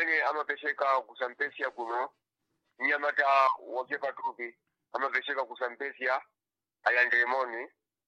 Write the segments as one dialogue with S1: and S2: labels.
S1: amene amapezeka kusampesia kuno mnyamata wake patupi amapezeka kusampesia alandiremoni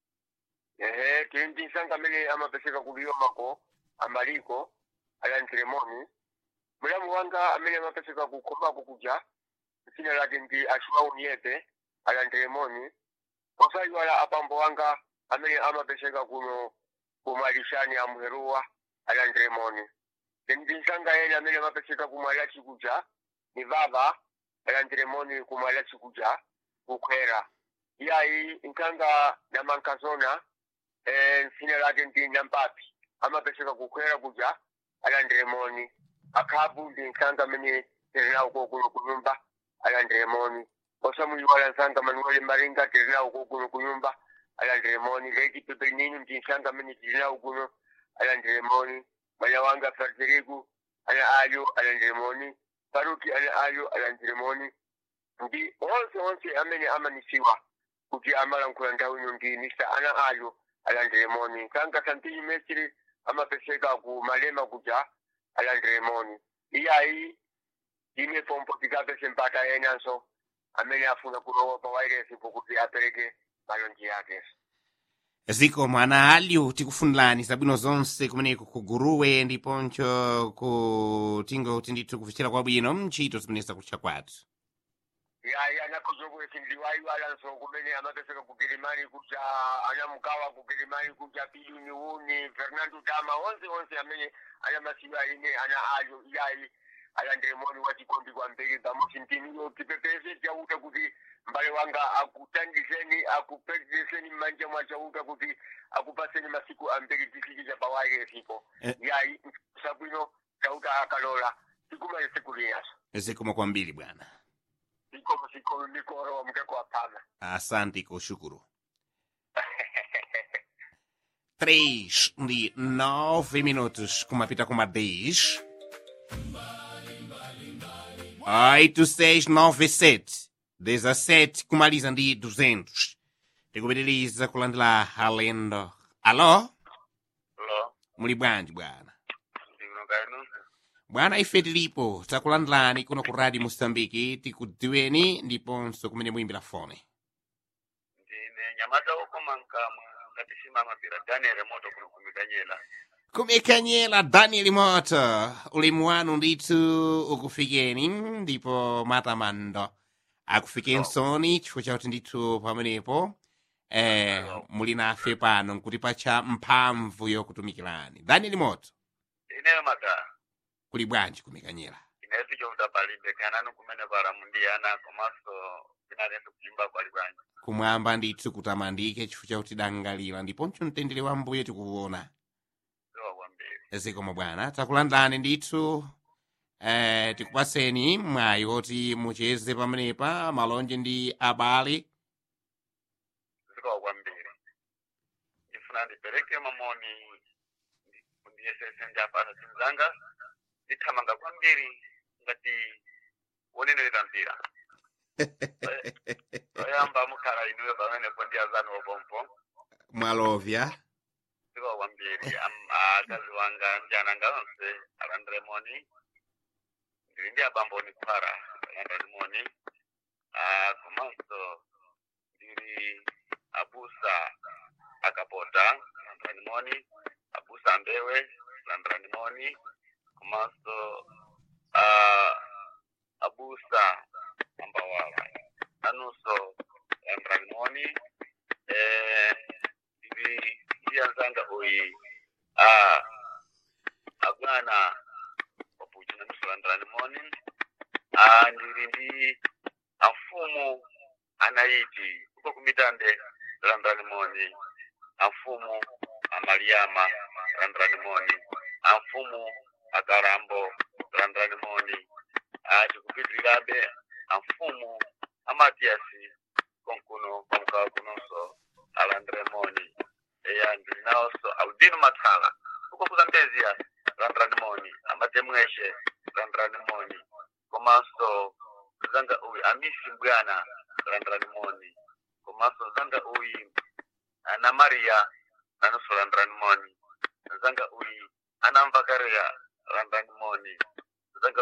S1: ehe tili ndi nsanga amene amapezeka kuliyomako amaliko alandiremoni mulamu wanga amene amapezeka kukhomako kuja dzina lake ndi achimaunyepe alandiremoni osayiwala apambo wanga amene amapezeka kuno kumalishani amuheruwa alandiremoni ndi nsanga ene amene amapezeka kumwala chikuja ni baba alandiremoni kumwala chikuja kukhwera iyayi nkanga namankazona eh, nsina lake ndi nampapi amapezeka kukhwera kuja alandiremoni akhabu ndi nkanga amene terinawo kokuno kunyumba alandiremoni osamuyiwala nsanga manuel maringa terinawo kokuno kunyumba alandiremoni lady pepeninu ndi nsanga amene terinawo kuno alandiremoni mwana wanga frederiku ana ayo alandiremoni faruki ana ayo alandiremoni ndi onse onse amene amanisiwa kuti amalankhula nthawi ino ndi mr ana ayo alandiremoni nkanga santini mesiri amapezeka ku malema kuja alandiremoni iyayi ine pompo tikapese mpata enanso amene afuna kulowa pa wairesi pokuti apereke malonji yakenso
S2: ziko mwana alyu tikufunirani zabwino zonse kumeneko kuguruwe ndiponso kutingo kuti ndithu kufichira kwabwino mchito zimeneza kutcha kwathu
S1: yayi anakozobwesi ndiwayiwalanso kumene amapezeka kugirimani kuja anamukawa kugirimani kuja piyuni uni fernando tama onse onse amene anamasiwa ine ana ayo iyayi alandiremoni wachikondi kwambiri pamusi ntiniyo tipepese chauta kuti mbale wanga akutandizeni akupedzeseni mmanja mwa chauta kuti akupaseni masiku ambiri tisikija pawairesipo
S2: Eh.
S1: yayi sabwino chauta akalola tikumale siku linaso
S2: zikomo kwambiri bwana
S1: ikomo sikolo nikoro mkeko apana
S2: asante kushukuru 3 ndi 9 minutos kumapita kuma 10 8697 17 kumaliza ndi 200 tikupitiriza kulandira alendo alo
S1: lo
S2: muli bwanji bwana
S1: ndikuno kainu
S2: bwana ife tilipo takulandilani kuno ku radio mosambiki tikudziweni ndiponso kumene muyimbira fone
S1: ndine nyamata ukoma nkamwe ngati simamapira daniel moto kuno kumikanyela
S2: kumekanyela daniel moto ulemu wanu ndithu ukufikeni ndipo matamando akufikensoni chifukwa chakuti ndithu pamenepo eh, muli nafe pano nkuti pacha mphamvu yokutumikirani daniel moto
S1: ineyo mata
S2: kuli bwanji kumekanyela
S1: ineyo tichouta palibe kananu kumene para mundiyana komanso pinalendo kuimba kwali bwanji
S2: kumwamba ndithu kutamandike chifukwa chakuti dangalira ndiponso mtendere wa mbuye tikuwona
S1: ziwa kwambiri
S2: zikomo bwana takulandani ndithu eh, tikupaseni mwayi woti mucheze pamenepa malonje ndi abale
S1: ziwa kwambiri ndifuna ndipereke mamoni ndiyesese njapasa simu zanga ndithamanga kwambiri ngati wonenelera mpira oyamba mukhala inuyo pamenepo ndi azani wopompo
S2: mwalovya
S1: ziwa kwambiri Am- akazi wanga ndi ananga onse alandiremoni ndili ndi abambo nikwara alandirimoni Ah, komanso ndili abusa akapota alandiranimoni abusa ambewe alandiranimoni komanso ah, abusa ambawala anunso alandiranimoni eh, ndili ndi anzanga uyi ah, abwana wapuchi nanusolandirani moni ah, ndili ndi amfumu anaiti uko kumitande landirani moni amfumu amaliyama landirani moni amfumu akarambo landirani moni ah, tikupitirirabe amfumu amatiyasi konkuno kwamukawa kunonso alandire moni eya ndili nawonso audino mathala uko kuzambezia landirani moni amatemweshe landirani moni komanso zanga uyi amisi mbwana landirani moni komanso zanga uyi ana mariya nanonso landirani moni